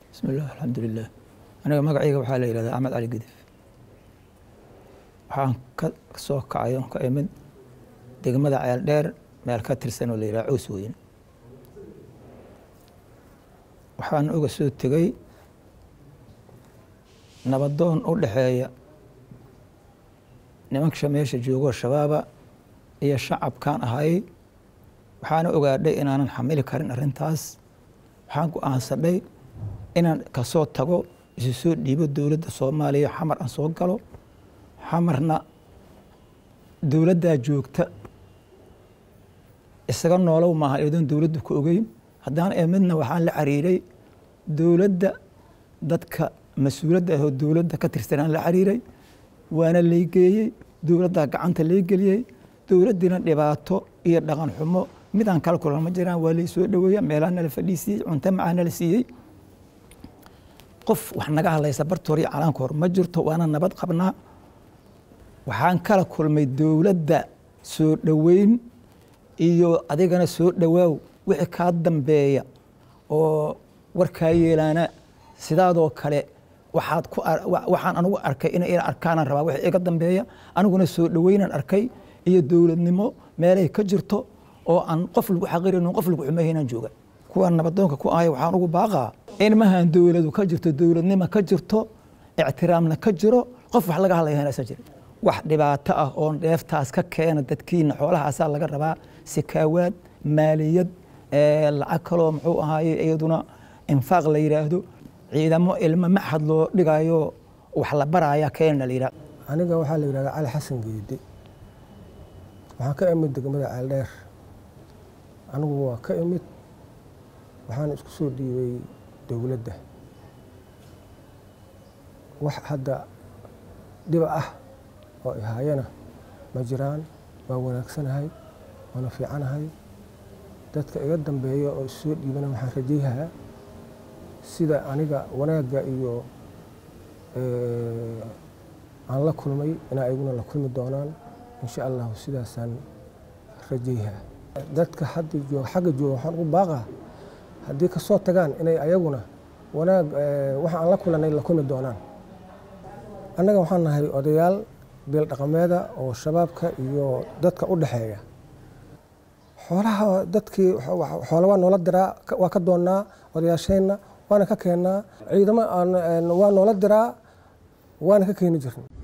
bismillaah alxamdulilah aniga magacayga waxaa la yihahdaa axmed cali gidif waxaan ka soo kacay oon ka imid degmada ceel dheer meel ka tirsan oo la yidhaha cows weyn waxaan uga soo tegey nabadoon u dhexeeya nimanka meesha joogoo shabaaba iyo shacabkaan ahay waxaana ogaadhay inaanan xamili karin arrintaas waxaan go-aansadhay inaan kasoo tago isu soo dhiibo dowladda soomaaliya xamar aan soo galo xamarna dowladdaa joogta isaga noolow maaha iyadoon dowladdu ku ogeyn haddaan emidna waxaan la xiriiray dowladda dadka mas-uuladda ahoo dowladda ka tirsanaan la xiriiray waana laygeeyey dowladdaa gacanta laygeliyey dowladdiina dhibaato iyo dhaqan xumo midaan kala kulan ma jiraan waa laysoo dhoweeya meelaa nala fadhiisiiyey cunto macaa nala siiyey qof wax naga hadlaysa bartoor iyo calaanka hor ma jirto waana nabad qabnaa waxaan kala kulmay dowladda soo dhoweyn iyo adigana soo dhowaaw wixii kaa dambeeya oo warkaa yeelaana sidaadoo kale waxaad ku waxaan anigu arkay inay ila arkaanaan rabaa wixii iga dambeeya aniguna soo dhoweynaan arkay iyo dowladnimo meelay ka jirto oo aan qof lagu xaqiraynin qof lagu xumeeynaan jooga kuwaan nabadoonka ku ahay waxaan ugu baaqaa in mahan dowladu ka jirto dowladnimo ka jirto ictiraamna ka jiro qof wax laga hadlaya inaysan jirin wax dhibaato ah oon dheeftaas ka keena dadkiina xoolahaasaa laga rabaa sikaawaad maaliyad lacag kaloo muxuu ahaaye iyaduna infaaq la yidhaahdo ciidamo ilmo maxad loo dhigayo wax la baraya keena la yidhahdo aniga waxaa la yidhahdaa cali xasan geedi waxaan ka imid degmada ceeldheer anigu waa ka imid waxaan isku soo dhiibay dowladda wax hadda dhiba ah oo ihaayana ma jiraan waa wanaagsanahay waana fiicanahay dadka iga dambeeya oo issoo dhiibana waxaan rajayhaa sida aniga wanaagga iyo aan la kulmay inaa iguna la kulmi doonaan insha allahu sidaasaan rajayhaa dadka hadda joog xagga jooga waxaan ugu baaqaa haddii ka soo tagaan inay ayaguna wanaag waxa aan la kulanay la kulmi doonaan annaga waxaan nahay odayaal beel dhaqameeda oo shabaabka iyo dadka u dhexeeya xoolaha dadkii xoola waa noola diraa waa ka doonnaa odayaasheenna waana ka keennaa ciidamo waa noola diraa waana ka keeni jirnay